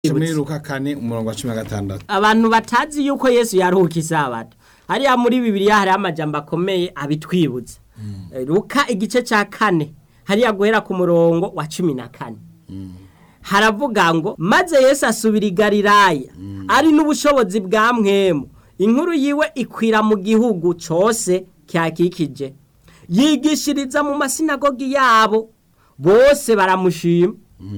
muri Luka kane umurongo wa cumi na gatandatu abantu batazi yuko yesu yaruhuka isabato hariya muri bibiliya hariho amajambo akomeye abitwibutsa Eh, luka igice cya kane hariya guhera ku murongo wa cumi na kane haravuga ngo maze yesu asubira i galilaya ari n'ubushobozi bwa mwemu inkuru yiwe ikwira mu gihugu cyose cyakikije yigishiriza mu masinagogi yabo bose baramushima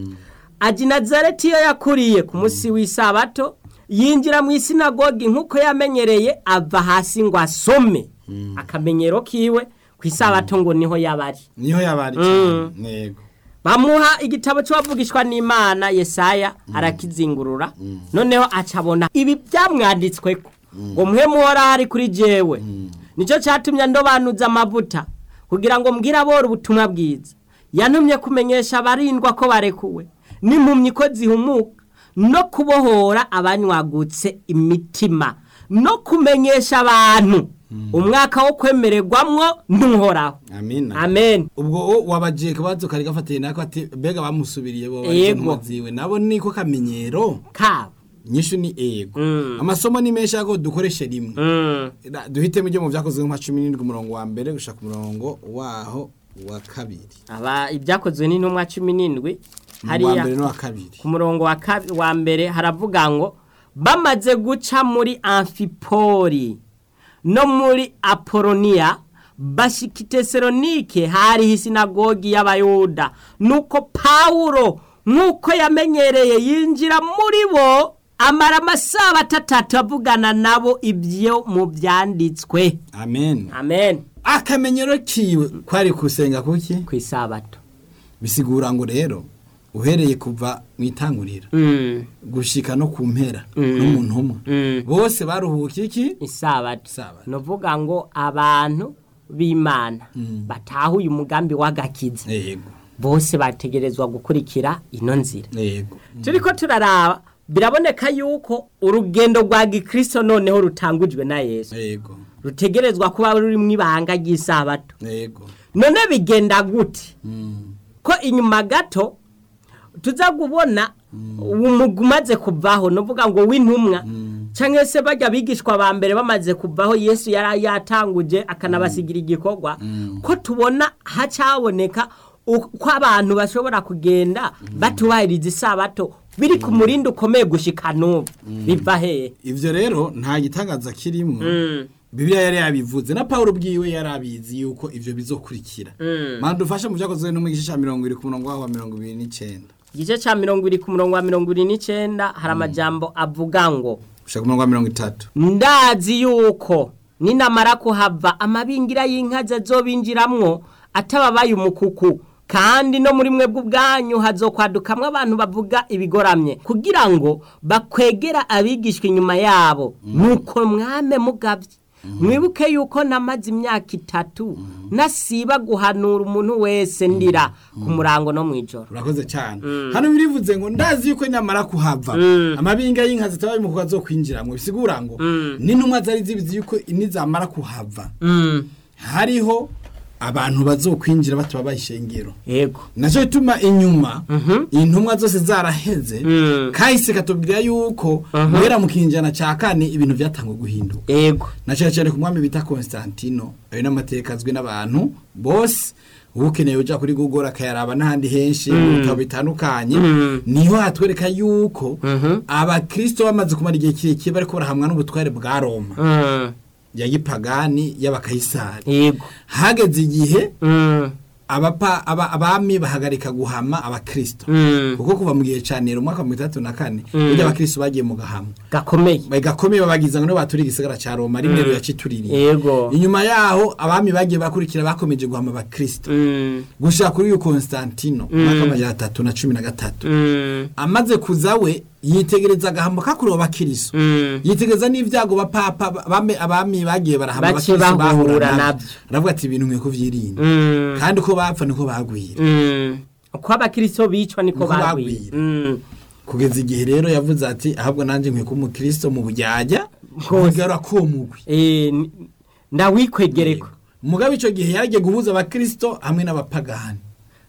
aji nazareti iyo yakuriye ku munsi w'isabato yinjira mu isinagogi nk'uko yamenyereye ava hasi ngo asome akamenyero kiwe ku isabato ngo niho yabari niho yabari cyane yego bamuha igitabo cy'uwavugishwa n'imana yesaya arakizingurura noneho acabona ibi byamwanditsweko ngo muhe muhora kuri jewe nicyo cyatumye ndobanuza amavuta kugira ngo mbwire abora ubutumwa bwiza yantumye kumenyesha abarindwa ko barekuwe n'impumyi ko zihumuka no kubohora abanywagutse imitima no kumenyesha abantu umwaka wo kwemererwamwo ntuhoraho amina amen ubwo wo wabagiye kabazo kari gafatiye nako ati mbega bamusubiriye bo Yego. ziwe nabo niko kamenyero kabo nyinshi ni ego Mm. amasomo ni menshi ariko dukoreshe rimwe Mm. Da- duhitemo ibyo mu byakozwe nka cumi n'indwi umurongo wa mbere gushaka umurongo waho wa kabiri aba ibyakozwe n'intumwa cumi n'indwi wa hariya mbere n'uwa kabiri ku murongo wa kabi- wa mbere haravuga ngo bamaze guca muri amfipori no muri apoloniya bashika i tesalonike hariho isinagogi y'abayuda nuko pawulo nk'uko yamenyereye yinjira muri bo amara amasaha atatu avugana nabo ibyo mu byanditswe amen amen akamenyero kiwe kwari kusenga kuki ku isabato bisigura ngo rero uhereye kuva mu itangurira Mm, gushika no ku mpera n'umuntu umwe mm. bose baruhuka iki isabato Isabato. nuvuga ngo abantu b'imana batahuye umugambi w'agakiza yego bose bategerezwa gukurikira ino nzira yego turiko turaraba biraboneka yuko urugendo rwa gikristo noneho rutangujwe na yesu yego rutegerezwa kuba rurimo ibanga ry'isabato yego none bigenda gute Mm. ko inyuma gato tuza kubona umugwi umaze kuvaho nuvuga ngo w'intumwa cyangwa se bajya bigishwa ba mbere bamaze kuvaho yesu yari yatanguje akanabasigira igikorwa ko tubona hacaboneka uko abantu bashobora kugenda batubahiriza isabato biri ku murindi ukomeye gushika n'ubu biva hehe ivyo rero nta gitangaza kirimo bibiliya yari yabivuze na pawulo ubwiwe yari abizi yuko ivyo bizokurikira mana dufashe mu vyakozwe no mu gice ca mirongo ibiri ku murongo waho wa mirongo ibiri n'icenda igice cya mirongo irindwi ku murongo wa mirongo irindwi n'icyenda hari amajambo avuga ngo gushaka ku murongo wa mirongo itatu ndazi yuko ninamara kuhava amabingira y'inka zazobinjiramwo atababaye umukuku kandi no muri mwebwe ubwanyu hazokwadukamwo abantu bavuga ibigoramye kugira ngo bakwegera abigishwa inyuma yabo nuko mwame mugabye mwibuke yuko namaze imyaka itatu nasiba guhanura umuntu wese ndira ku murango no mu ijoro urakoze cyane hano birivuze ngo ndazi yuko nyamara kuhava amabinga y'inka zitabaye mu kuba zo kwinjiramwo bisigura ngo n'intumwa zari zibizi yuko nizamara kuhava Mm, hariho abantu bazokwinjira batababaye ishengero yego nacyo bituma inyuma intumwa zose zaraheze Mm. kahise katubwira yuko guhera mu kinjana cya kane ibintu byatangwa guhinduka yego na cyane cyane ku mwami bita Constantino ayo n'amateka azwi n'abantu bose uba ukeneye uja kuri Google akayaraba n'ahandi henshi mu bitabo bitandukanye niho hatwereka yuko abakristo bamaze kumara igihe kirekire bariko barahamwa n'ubutware bwa Roma Mm, ya gipagani y'abakayisari yego hageze igihe Mm, abapa aba, abami bahagarika guhama abakristo mm, kuko kuva mu gihe ca Nero mu mwaka wa mirongo itandatu na kane burya abakristo bagiye mu gahama gakomeye gakomeye babagiza ngo nibo baturiye igisagara ca Roma ari Nero yacituririye yego inyuma yaho abami bagiye bakurikira bakomeje guhama abakristo Mm, gushika kuri uyu Constantino mu mwaka w'amajana atatu na cumi na gatatu mm, amaze kuza we yitegereza agahamo kakuriwe abakristo mm, yitegereza n'ivyago bapapa bame abami bagiye barahama Bace abakristo bahura bahura navyo. navyo aravuga ati ibintu nkwiye kuvyirinda mm, kandi uko bapfa niko bagwira mm. uko abakristo bicwa niko Niko bagwira bagwira. Mm, kugeza igihe rero yavuze ati ahubwo nanjye nkwiye kuba umukristo mu bujyajya Hose. kugarura ko mugwi eh, ni- ndawikwegereko mugabe ico gihe yaragiye guhuza abakristo hamwe n'abapagani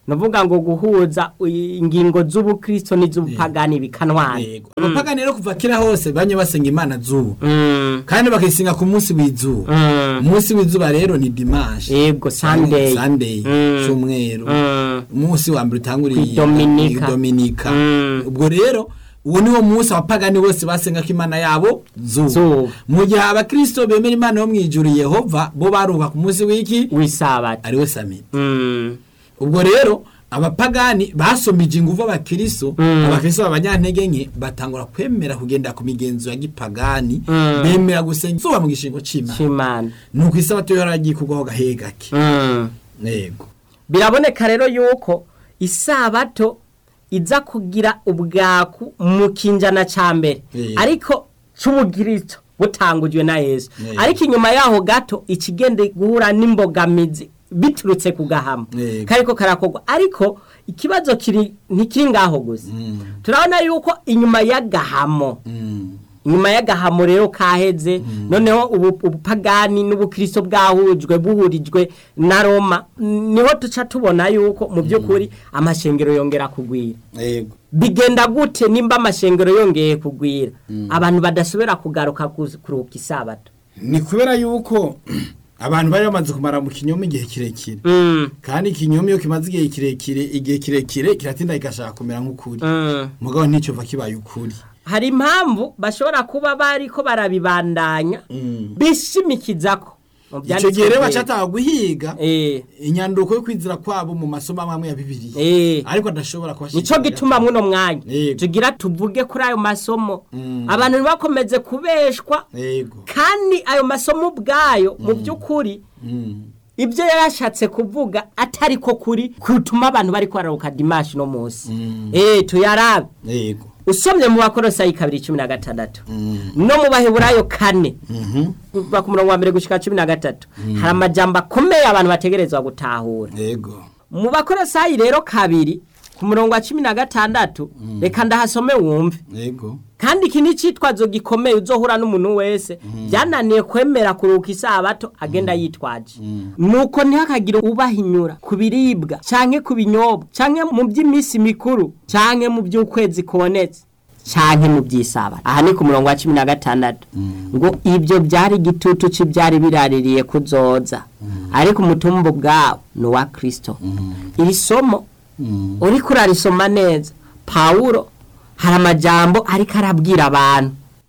nuvuga ngo guhuza i- ingingo z'ubukristo n'iz'ubupagani bikanwana yego abapagani rero kuva kera hose banye basenga imana zuba Mm, kandi bakayisenga ku munsi w'izuba mm, umunsi w'izuba rero ni dimanche yego sunday sunday Mm. cyumweru Mm, umunsi wa mbere utanguriye Dominika. dominika Mm. ubwo rero uwo niwo munsi abapagani bose basenga ko imana yabo zuba Zuba. mu gihe abakristo bemera imana yo mu ijuru yehova bo baruka ku munsi w'iki w'isabato ariwe samiti Mm, ubwo rero abapagani basomije ingufu abakristo Mm. abakristo b'abanyantege nke batangura kwemera kugenda ku migenzo ya gipagani Mm. bemera gusenga izuba mu gishingo c'imana c'imana nuko isabato yari agiye kugwaho gahe gake Mm. yego biraboneka rero yuko isabato iza kugira ubwaku mu kinjana ca mbere Eh. ariko c'ubugirito butangujwe na yesu Eh. ariko inyuma yaho gato ikigende guhura n'imbogamizi biturutse ku gahama Eh. kariko karakorwa ariko ikibazo kiri ntikiri ngaho gusa Mm. turabona yuko inyuma y'agahamo Mm. inyuma y'agahamo rero kaheze noneho ubu- ubupagani n'ubukristo bwahujwe buhurijwe na roma niho tuca tubona yuko mu by'ukuri amashengero yongera kugwira yego bigenda gute nimba amashengero yongeye kugwira abantu badasubira kugaruka ku- kuruhuka isabato ni kubera yuko abantu bari bamaze kumara mu kinyoma igihe kirekire Mm, kandi ikinyoma iyo kimaze igihe kirekire igihe kirekire kiratinda kigashaka kumera nk'ukuri mm. mugabo nticyo va kibaye ukuri hari impamvu bashobora kuba bariko barabibandanya Mm. bishimikizako mu icyo byanditswe gihe rero byera. bacataha guhiga Eh, inyanduko yo kwizira kwabo mu masomo amwe amwe ya bibiliya eh. ariko adashobora nico kubashikira gituma muno mwanya Yego. tugira tuvuge kuri ayo masomo Mm. abantu ntibakomeze kubeshwa yego kandi ayo masomo ubwayo mu by'ukuri Mm. ibyo yarashatse kuvuga atari ko kuri kutuma abantu bari kwararuka dimashi no munsi Mm. eh tuyarabe yego usomye mu bakorosayi kabiri cumi na gatandatu Mm. no mu baheburayo kane Mhm. kuva ku murongo wa mbere gushika cumi na gatatu hari amajambo akomeye abantu bategerezwa gutahura yego mu bakorosayi rero kabiri ku murongo wa cumi na gatandatu reka ndahasome wumve yego kandi iki ni icitwazo gikomeye uzohura n'umuntu wese byananiye kwemera kuruhuka isabato agenda yitwaje nuko ntihakagire ubahinyura ku biribwa canke ku binyobwa canke mu by'iminsi mikuru canke mu by'ukwezi kubonetse canke mu by'isabato aha ni ku murongo wa cumi na gatandatu ngo ibyo byari igitutu cy'ibyari biraririye kuzoza ariko umutumba ubwawo ni uwa kristo iri somo Mm. uriko urarisoma neza pawulo hari amajambo ariko arabwira abantu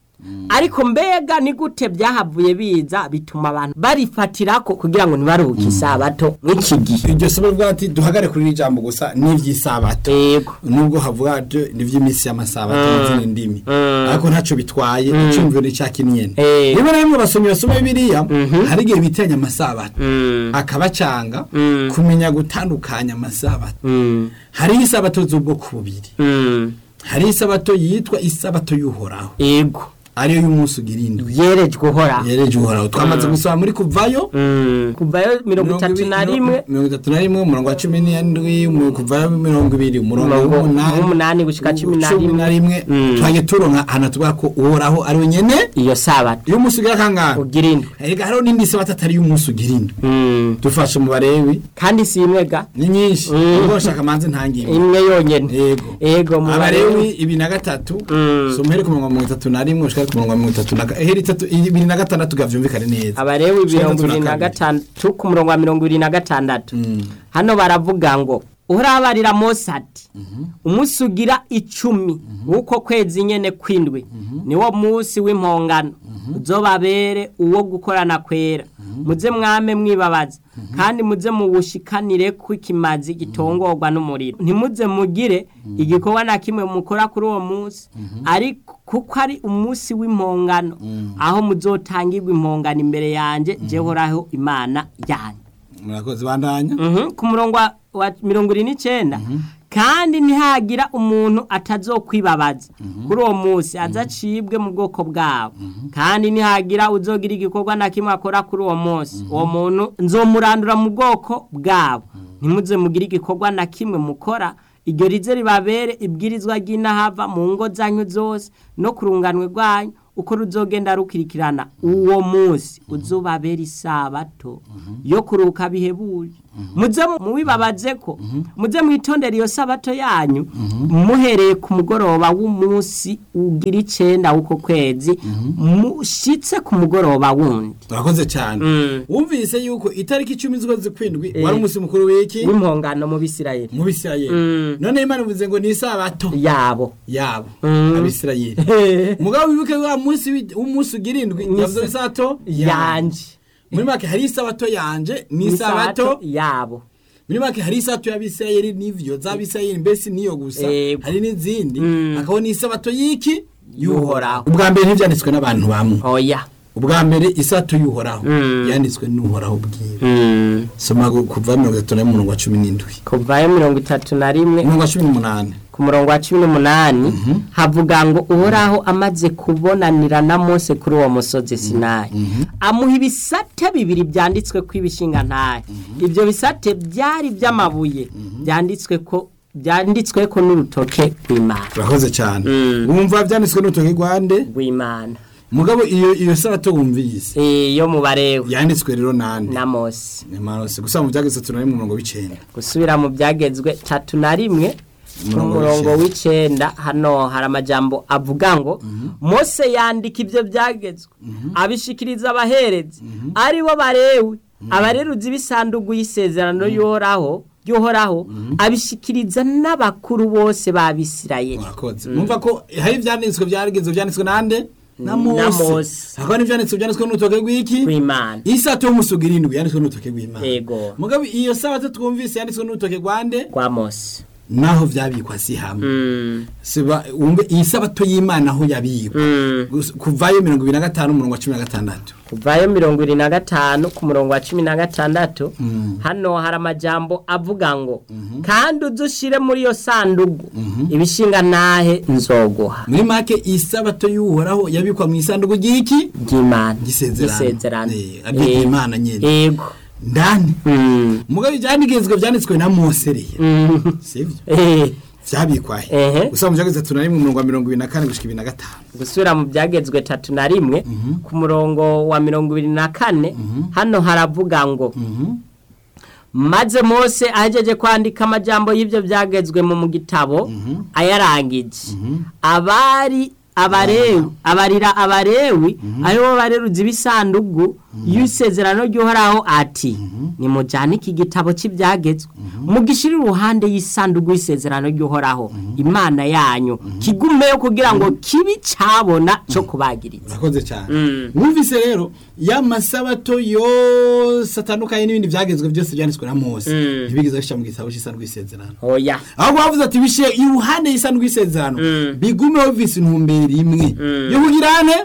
ariko mbega ni gute byahavuye biza bituma abantu barifatirako kugira ngo ntibaruhuke isabato nk'iki gihe iryo somo rivuga ati duhagare kuri iri jambo gusa n'iby'isabato yego nubwo havuga byo n'iby'iminsi y'amasabato mu zindi ndimi Mm. ariko ntacyo bitwaye icyumviro ni cya kinyene Eh. rimwe na rimwe basomyi basoma bibiliya hari igihe bitiranya amasabato Mm. akabacanga Mm. kumenya gutandukanya amasabato Mm. hariho isabato z'ubwoko bubiri Mm. hariho isabato yitwa isabato y'uhoraho yego ariyo y'umunsi ugira indwi yerejwe uhora yereje uhoraho twamaze gusoma muri kuvayo Mm. kuvayo mirongo itatu na rimwe mirongo itatu na rimwe umurongo wa cumi n'indwi mu- kuvayo mirongo ibiri umurongo Umurongo w'umunani w'umunani gushika cumi na cumi na rimwe Mm. twajya turonka ahantu tuvuga ko uhoraho ari we nyene iyo sabato iyo umunsi ugira kangahe ugira indwi erega hariho n'indi sabato atari y'umunsi ugira indwi Mm. dufashe mu barewi kandi si imwe ga ni nyinshi Mm. ubwo bashaka manze ntangimwe imwe yonyene yego yego mu abarewi ibiri na gatatu Mm. so muhere ku murongo wa mirongo itatu na rimwe ushaka ku murongo wa mirongo itatu na ga- eheri itatu ibiri na gatandatu gavyumvikane neza abarewi Cumi na mirongo gatatu na ibiri na kabiri. gatandatu ku murongo wa mirongo ibiri na gatandatu Mm. hano baravuga ngo urabarira mose ati umunsi ugira icumi w'uko kwezi nyene kwindwi niwo munsi w'impongano uzobabere uwo gukorana kwera muze mwame mwibabaza kandi muze muwushikanire ko ikimazi gitongorwa n'umuriro ntimuze mugire igikorwa na kimwe mukora kuri uwo munsi ariko kuko ari umunsi w'impongano aho muzotangirwa impongano imbere yanjye jehoraho imana yanyu murakoze bandanya Mhm, ku murongo wa- wa mirongo ine n'icyenda kandi ntihagira umuntu atazokwibabaza kuri uwo munsi azacibwe mu bwoko bwabo kandi ntihagira uzogira igikorwa na kimwe akora kuri uwo munsi uwo muntu nzomurandura mu bwoko bwabo ntimuze mugire igikorwa na kimwe mukora iryo rize ribabere ibwirizwa ry'inahava mu ngo zanyu zose no ku runganwe rwanyu uko ruzogenda rukurikirana uwo munsi uzobabera isabato yo kuruka bihebuje muze mubibabaze ko muze mwitondera iyo sabato yanyu muhereye ku mugoroba w'umunsi ugira icenda w'uko kwezi mushitse ku mugoroba wundi urakoze cyane wumvise yuko itariki icumi z'ukwezi kwindwi wari umunsi mukuru w'iki w'impongano mu bisirayeli mu bisirayeli none imana ivuze ngo ni isabato yabo yabo Mm. abisirayeli mugabo wibuke wa munsi wi- w'umunsi ugira indwi Ni yavuze sa- isabato yanje muri make hari isabato yanje ni isabato isabato yabo muri make hari isabato y'abisirayeli n'ivyo z'abisirayeli mbese niyo gusa Yego. hari n'izindi Mm. hakaba n'isabato y'iki Y'uhoraho. ubwa mbere ntibyanditswe n'abantu bamwe oya ubwa mbere isabato y'uhoraho Mm. yanditswe n'uhoraho bwiwe soma gu- kuva mirongo itatu n'umurongo wa cumi n'indwi kuvayo mirongo itatu na rimwe umurongo wa cumi n'umunani ku murongo wa cumi n'umunani havuga ngo uhoraho amaze kubonanira na mose kuri uwo musozi sinayi amuha ibisate bibiri byanditswe ko ibishinga ntahe ibyo bisate byari by'amabuye byanditswe ko byanditswe ko n'urutoke rw'imana urakoze cyane Mm. wumva byanditswe n'urutoki rwande rw'imana mugabo iyo iyo sabato wumvise Eh, yo mu barewe yanditswe rero nande na mose Marose gusa mu byageze tunari mu murongo w'icenda gusubira mu byagezwe tatu na rimwe ku Umurongo murongo w'icenda. w'icenda hano hari amajambo avuga ngo mose yandika ibyo byagezwe abishikiriza abaherezi ari bo barewe abareruzi b'isanduku y'isezerano y'uhoraho y'uhoraho abishikiriza n'abakuru bose b'abisirayeli murakoze mwumva ko hari ibyanditswe byarigeze byanditswe nande na Na mose Mose. hakaba n'ibyanditswe byanditswe n'urutoke rw'iki w'imana isato y'umusugi irindwi yanditswe n'urutoke rw'imana Yego. mugabo iyo sabato twumvise yanditswe n'urutoke rwande rwa mose naho byabikwa si hamwe Mm, siba wumve iyi sabato y'imana aho yabikwa mm. Gusa- kuvayo mirongo ibiri na gatanu umurongo wa cumi na gatandatu kuvayo mirongo irindwi na gatanu ku murongo wa cumi na gatandatu Mm. hano hari amajambo avuga ngo kandi udushire muri iyo sanduku ibishinga ntahe nzoguha muri make iyi sabato y'uhoraho yabikwa mu isanduku ry'iki ry'imana gisezerano gisezerano Eh, aryo imana nyene yego ndani Mm, mugabo ibyandikizwa byanditswe na mose rero mm, sivyo eh, vyabikwahe Ehe. gusa mu byageze tunari mu murongo wa mirongo ibiri na kane gushika ibiri na gatanu gusubira mu byagezwe tatu na rimwe ku murongo wa mirongo ibiri na kane hano haravuga ngo maze mose ahejeje kwandika amajambo y'ibyo byagezwe mu mu gitabo ayarangije abari abarewi abarira abarewi aribo bareruzi b'isanduku y'isezerano ry'uhoraho ati nimujyane iki gitabo cy'ibyagezwe mugishire iruhande y'isanduku y'isezerano ry'uhoraho imana yanyu kigumeyo kugira ngo kibi cyabona cyo kubagiriza urakoze cyane Mm. wumvise rero ya masabato yose atandukanye n'ibindi byagezwe byose byanditswe na mose Mm. ntibigeze bishyira mu gitabo cy'isanduku y'isezerano oya ahubwo bavuze ati bishyire iruhande y'isanduku y'isezerano Mm. bigumeho bise intumbero imwe yo kugira ane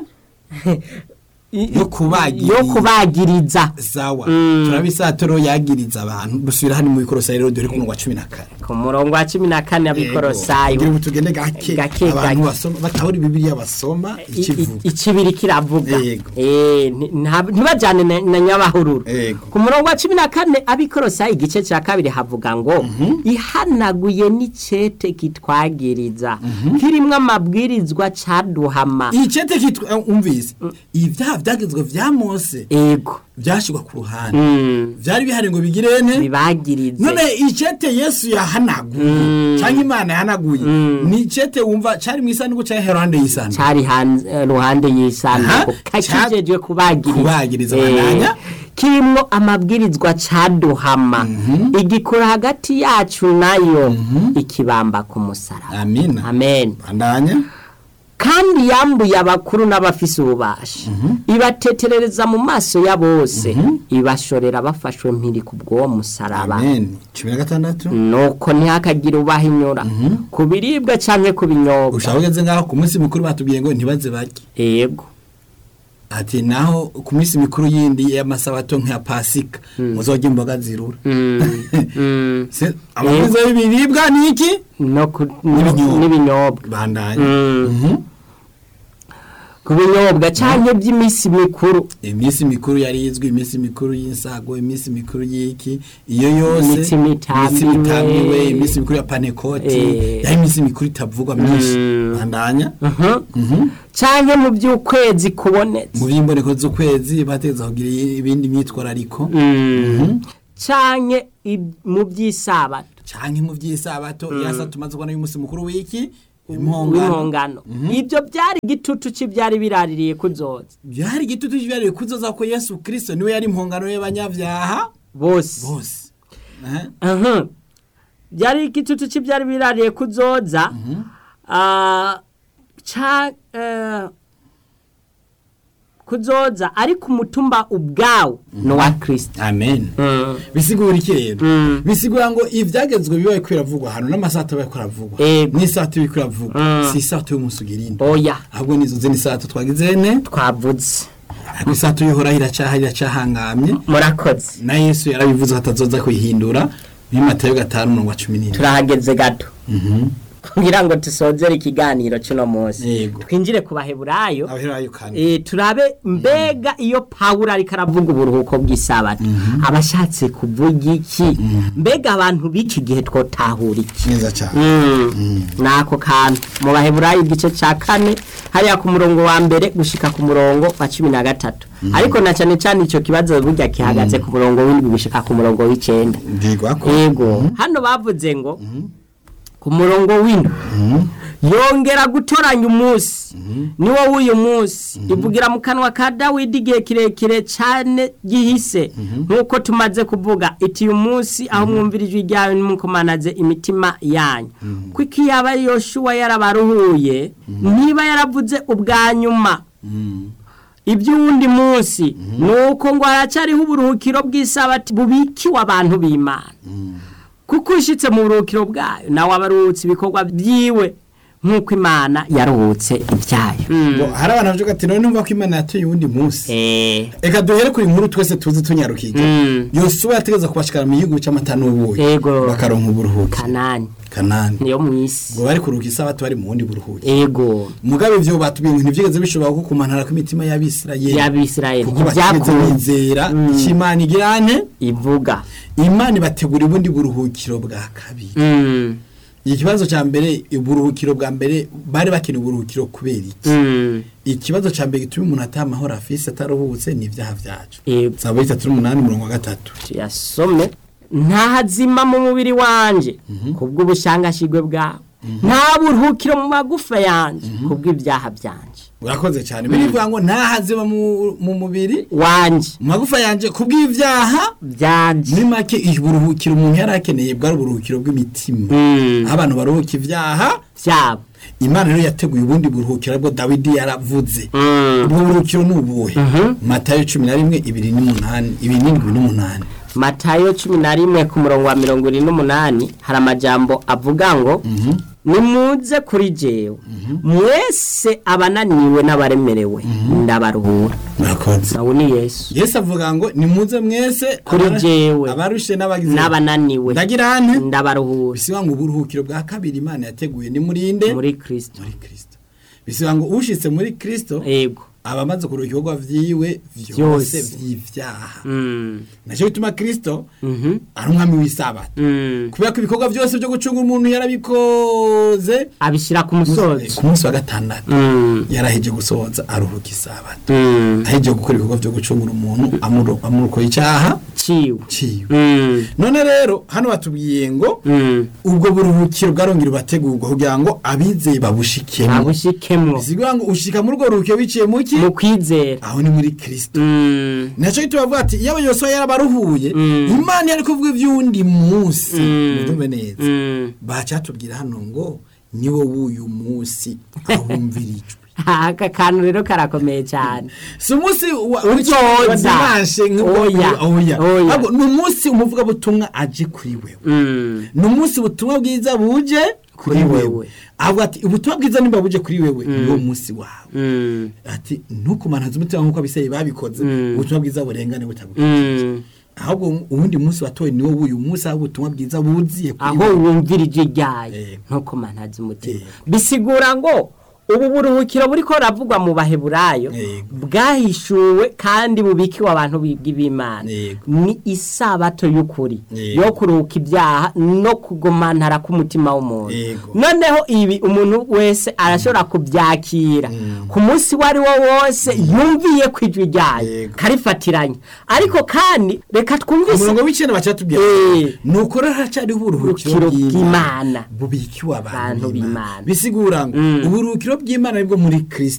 yo kubagiriza yo kubagiriza sawa Mm. turabisatoro yagiriza abantu dusubira hano mu bikorosa rero dore ku murongo wa cumi na kane ku murongo wa cumi na kane abikorosayo kugira ngo tugende gake Gake, abantu gake. basoma batahura bibiliya basoma I- ikivuga i- ikibiri kiravuga Yego. Eh, nti- nta- ntibajyane na- na nyabahururu Yego. ku murongo wa cumi na kane abikorosa igice cya kabiri havuga ngo ihanaguye n'icete kitwagiriza kirimo amabwirizwa caduhama iyi cete kitwa eh, umvise ibyaha byagezwe vya mose ego byashyirwa ku ruhande Mm, byari bihari ngo bigirene bibagirize none icete yesu yahanaguye cyangwa imana yahanaguye ni icete wumva cyari mu isanduku cyangwa iruhande y'isanduku cari hanze eh, ruhande y'isanduku Aha, kakijejwe kubagiriza kubagiriza Eh, bandanya. kirimwo amabwirizwa caduhama igikora hagati yacu nayo ikibamba ku musaraba amina amen bandanya kandi yambuye abakuru n'abafise ububasha ibateterereza mu maso ya bose ibashorera bafashwe mpiri ku bw'uwo musaraba amen cumi na gatandatu nuko ntihakagire ubahinyura ku biribwa canke ku binyobwa ushaka ugeze ngaho ku munsi mukuru batubwiye ngo ntibaze barye yego ati naho ku minsi mikuru yindi y'amasabato nk'iya pasika muzojya imboga zirura Mm, mm. Se- amabwiriza y'ibiribwa ni iki no ku- N'ibinyobwa. n'ibinyobwa bandanya Mm. Mhm. ku ku binyobwa cyangwa by'iminsi mikuru iminsi mikuru yari izwi iminsi mikuru y'insago iminsi mikuru y'iki iyo yose Iminsi mitambiwe. mitambiwe iminsi mikuru ya panekoti Eh. yari iminsi mikuru itavugwa myinshi bandanya cyangwa mu by'ukwezi kubonetse mu by'imboneko z'ukwezi bategeza kugira ibindi myitwarariko cyangwa mu by'isabato canke mu by'isabato yasa tumaze kubona y'umunsi mukuru w'iki impongano w'impongano ibyo byari igitutu cy'ibyari biraririye kuzoza byari igitutu cy'ibyariwe kuzoza ko yesu kirisito niwe yari impongano y'abanyabyaha bose bose Eh? Aha. byari igitutu cy'ibyari birariye kuzoza Ah, ca eh, kuzoza ariko umutumba ubwawo ni uwa kirisita amen bisigura iki rero bisigura ngo ibyagezwe bibaye kwiravugwa hano n'amasato abaye kuravugwa Ego. n'isato iri kuravugwa si isato y'umunsi ugira indi oya ahubwo nizo zindi sato twagize ne twavuze ariko isato y'uhoraho iracaha iracahangamye murakoze na yesu yarabivuze ko atazoza kuyihindura muri matayo gatanu mirongo cumi n'ine turahageze gato kugira ngo dusozere ikiganiro cy'uno munsi Yego. twinjire ku baheburayo abaherayo kandi Eh, turabe mbega iyo pawulo ariko aravuga uburuhuko bw'isabato aba ashatse kuvuga iki mbega abantu b'iki gihe twotahura iki neza cyane ni ako kantu mu baheburayo igice cya kane hariya ku murongo wa mbere gushika ku murongo wa cumi na gatatu ariko na cyane cyane icyo kibazo burya gihagaze ku murongo w'indwi gushika ku murongo w'icyenda mbwirwa ko yego hano bavuze ngo ku murongo w'indwi yongera gutoranya umunsi ni wo w'uyu munsi ivugira mu kanwa ka dawidi igihe kirekire cyane gihise nk'uko tumaze kuvuga iti uyu munsi aho mwumvira ijwi ryawe nimukomanaze imitima yanyu kuko iyo yaba yoshuwa yarabaruhuye niba yaravuze ubwa nyuma iby'uwundi munsi ni uko ngo haracyariho uburuhukiro bw'isabati bubikiwe abantu b'imana kuko ushyitse mu buruhukiro bwayo nawe aba aruhutse ibikorwa byiwe nk'uko imana yaruhutse ibyayo ngo hari abantu bavuga ati none numva ko imana yatuye uwundi munsi Eh, reka duhere kuri nkuru twese tuzi tunyarukiga Mm. yosuwa yategeza kubashikana mu gihugu cy'amata n'ubuyi Yego. bakaronka uburuhuki kanani kanani niyo mu isi ngo bari kuruhuka isabato bari mu wundi buruhuki ego mugabe ivyo batubwiye ngo ntivyigeze bishobora ko kumanara kw'imitima y'abisirayeli y'abisirayeli kuko batigeze ntibyakunze bizera icyo imana igirane ivuga imana ibategura ubundi buruhukiro bwa kabiri Mm, ikibazo cya mbere uburuhukiro bwa mbere bari bakeneye uburuhukiro kubera iki mm, ikibazo cya mbere gituma umuntu ataha amahoro afise ataruhutse ni ibyaha byacu Yego. saba itatu n'umunani umurongo wa gatatu tuyasome ntahazima mu mubiri wanje kubw'ubushangashigwe bwawe nta buruhukiro mu magufa yanje kubw'ibyaha byanje urakoze cyane birivuga ngo ntahaziba mu mu mubiri wanje mu magufa yanjye kubw'ibyaha byanje muri make uburuhukiro umuntu yari akeneye bwari uburuhukiro bw'imitima Mm, aho abantu baruhuka ibyaha byabo imana rero yateguye ubundi buruhukiro bwo dawidi yaravuze Mm. ubwo buruhukiro ni ubuhe matayo cumi na rimwe ibiri n'umunani ibiri n'indwi n'umunani matayo cumi na rimwe ku murongo wa mirongo irindwi n'umunani hari amajambo avuga ngo nimuze kuri jewe mwese abananiwe n'abaremerewe ndabaruhura murakoze nawe ni yesu yesu avuga ngo nimuze mwese Kuri abara- jewe. abarushe n'abagize n'abananiwe ndagira hane ndabaruhura bisiba ngo uburuhukiro bwa kabiri imana yateguye ni murinde muri kirisito muri kristo bisiba ngo ushitse muri kristo yego aba amaze kuruha ibikorwa vyiwe vyose Vyose. vy'ivyaha Mm, naco bituma kristo mhm, ari umwami w'isabato mm. kubera ko ibikorwa byose byo gucunga umuntu yarabikoze abishyira ku musozi ku munsi wa gatandatu Mm, yaraheje gusohoza aruhuka isabato mm. aheje gukora ibikorwa byo gucungura umuntu amuro- amurokoye icyaha ciwe ciwe Mm, none rero hano batubwiye ngo mm. ubwo buruhukiro bwarongera bategurwa kugira ngo abizeye babushikemo abushikemwo bisigura ngo ushika muri urwo ruhukiro biciye mu ki mu kwizera aho ni muri kristo Mm, nacyo gituma bavuga ati iyo abayobozi yarabaruhuye Mm. imana yari kuvuga iby'uwundi munsi Mm. mubyumve neza mm. bacatubwira hano ngo ni wo w'uyu munsi ahumvirijwe aka kantu rero karakomeye cyane si umunsi wa Uzoza. wa dimanche nk'uko- Oya. oya Oya. ahubwo ni umunsi umuvugabutumwa aje kuri wewe Mm, ni umunsi ubutumwa bwiza buje kuri Kuri wewe wewe. avuga ati ubutumwa bwiza nimba buje kuri wewe ni wo munsi wawe mm, ati ntukumanhaze umutima nk'uko abiseye babikoze Mm. ubutumwa bwiza burengane butaguye mm. ahubwo uwundi munsi watowe ni wo w'uyu munsi aho ubutumwa bwiza buziye kuri aho wewe wumvira ijwi ryayo Yego. ntuko mantazi umutima Yego. bisigura ngo ubu buruhukiro buriko buravugwa mu baheburayo Yego. bwahishuwe kandi bubikiwe abantu bibwi b'imana Yego. ni isabato y'ukuri Yego. yo kuruhuka ibyaha no kugomantara k'umutima w'umuntu Yego. noneho ibi umuntu wese arashobora kubyakira ku munsi uwo ari wo wose yumviye ku ijwi ryayo Yego. karifatiranye ariko kandi reka twumvise umurongo w'icenda bacatubwira Eh. nuko rero haracyariho uburuhukiro Uburuhukiro bw'imana bw'Imana. bubikiwe abantu Abantu b'imana b'Imana. bisigura ngo uburuhukiro bw'imana nibwo muri kristo